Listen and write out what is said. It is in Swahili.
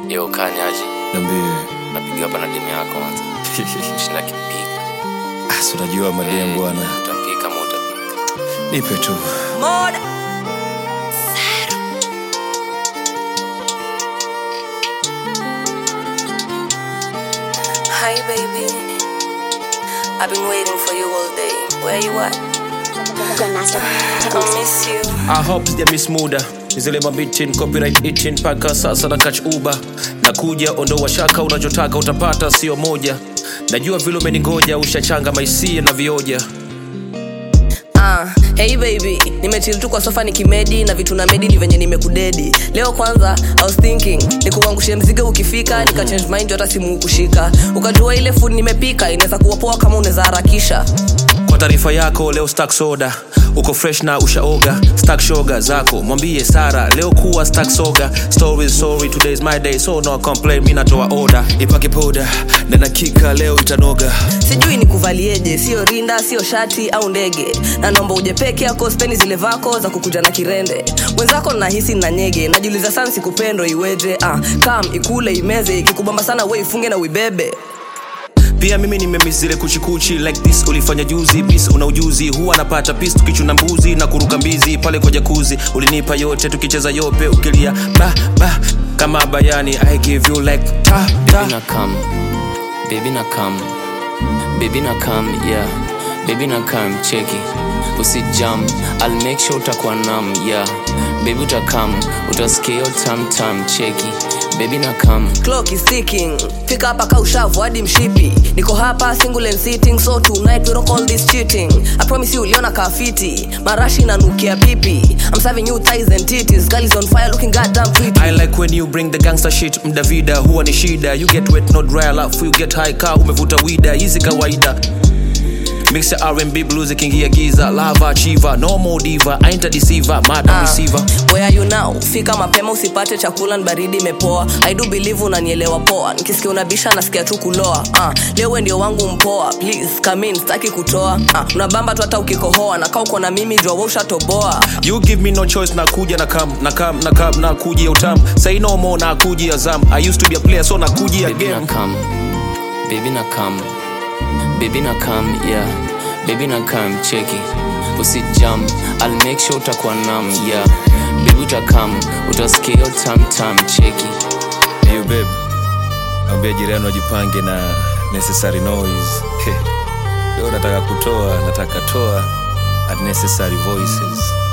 Yo, kanyaji Niambie. napiga hapa na demu yako kwanza. Shinda kipiga. Ah, si unajua madem bwana. Utapika ama utapika. Nipe tu. Moda. Hi baby. I've been waiting for you all day. Where you at? Grandmaster I Techniques. miss you. I hope sijamiss muda nizile mabitin copyright itching mpaka sasa na catch uber nakuja ondoa shaka unachotaka utapata sio moja najua vile umeningoja ushachanga maisia na vioja Ah, hey baby, nimechill tu kwa sofa nikimedi na vitu na medi ni venye nimekudedi. Leo kwanza I was thinking nikuangushe mzigo ukifika nika change mind hata simu kushika. Ukajua ile food nimepika inaweza kuwa poa kama unaweza harakisha. kwa taarifa yako leo stack soda uko fresh na ushaoga stack shoga zako mwambie sara leo kuwa stack soga story sorry today is my day so no complain mi natoa order ipake poda na nakika leo itanoga Sijui nikuvalieje, sio rinda, sio shati au ndege. Na naomba uje peke yako, speni zile vako za kukuja na kirende. Mwenzako nahisi na nyege, najiuliza sana sikupendo iweje. Ah, kam ikule imeze, ikikubamba sana we ifunge na uibebe. pia mimi nimemis zile kuchikuchi like this ulifanya juzi bis una ujuzi huwa napata pis tukichuna mbuzi na kuruka mbizi pale kwa jakuzi ulinipa yote tukicheza yope ukilia ba ba kama bayani i give you like ta Baby ta na come. Baby na come. Baby na come, yeah. Baby na come, cheki. Usijam, I'll make sure utakuwa nam, yeah. Baby utakam, utasikia hiyo tam tam, cheki. Baby na come. clock is ticking fika hapa ka ushavu hadi mshipi niko hapa single and sitting so tonight we don't call this cheating i promise you uliona kafiti marashi inanukia pipi i'm serving you thighs and titties girl is on fire looking goddamn pretty I like when you bring the gangster shit mdavida huwa ni shida you get wet not dry alafu you get high ka umevuta wida hizi kawaida mix ya R&B blues ikiingia giza lava chiva no more diva ain't a deceiver madam Ah, receiver where are you now fika mapema usipate chakula ni baridi imepoa i do believe unanielewa poa nikisikia unabisha nasikia tu kuloa ah, leo we ndio wangu mpoa please come in sitaki kutoa ah, unabamba tu hata ukikohoa nakaa uko na mimi jua we ushatoboa You give me no choice nakuja na kam na kam na kam na kuji utam say no more na kuji azam I used to be a player so na kuji Baby na again come. Baby na come. Baby na come, yeah. Baby na come, cheki. Usijam, I'll make sure utakuwa nam, yeah. Baby utakam, utasikia hiyo tam tam, cheki. Hey babe ambia jirani wajipange na necessary noise leo nataka kutoa nataka toa unnecessary voices